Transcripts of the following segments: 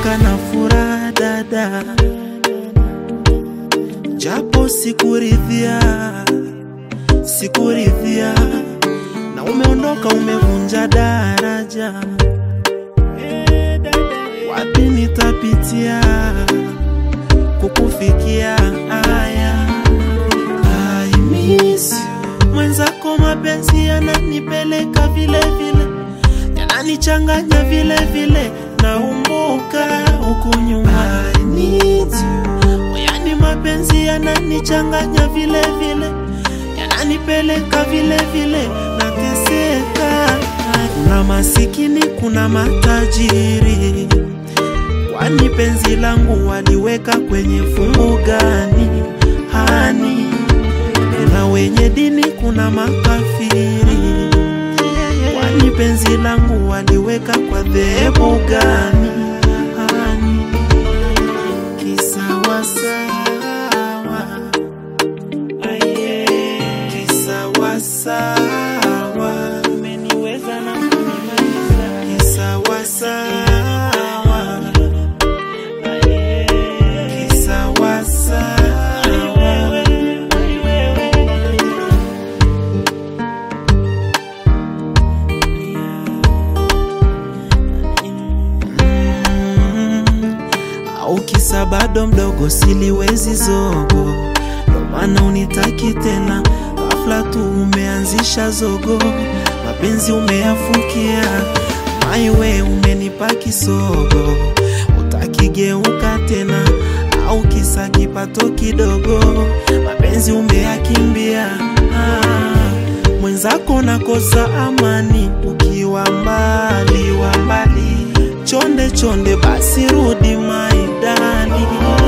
Niliamka na furaha dada, japo sikuridhia, sikuridhia, na umeondoka, umevunja daraja. Wapi nitapitia kukufikia? Aya, I miss you. Mwenzako mapenzi yananipeleka vile vile, yananichanganya vile vile, naumbuka huku nyuma. I need you. Yani mapenzi yananichanganya vile vile, yananipeleka vile vile, nateseka. Kuna masikini, kuna matajiri, kwani penzi langu waliweka kwenye fungu gani? Hani kuna wenye dini, kuna makafiri, kwani penzi langu waliweka kwa dhehebu gani? Hani kisawasawa, aye, kisawasawa, umeniweza na kunimaliza, kisawasawa, aye, kisawasawa. au kisa bado mdogo, siliwezi zogo, ndo maana unitaki tena. Ghafla tu umeanzisha zogo, mapenzi umeyafukia, maiwe umenipa kisogo, utakigeuka tena, au kisa kipato kidogo, mapenzi umeyakimbia. Ah, mwenzako nakosa amani ukiwa mbali wa mbali chonde chonde, basi rudi maidani.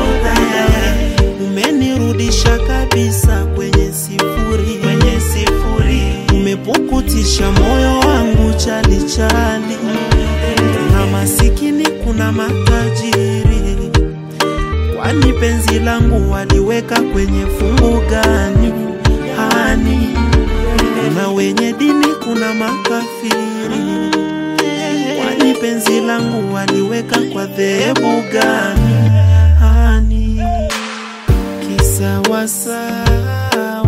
Umenirudisha kabisa kwenye sifuri, kwenye sifuri. Umepukutisha moyo wangu chali chali. Kuna masikini, kuna matajiri, kwani penzi langu waliweka kwenye fungu gani? Hani kuna wenye dini, kuna makafiri kwani penzi langu waliweka kwa dhehebu gani? Hani kisawasawa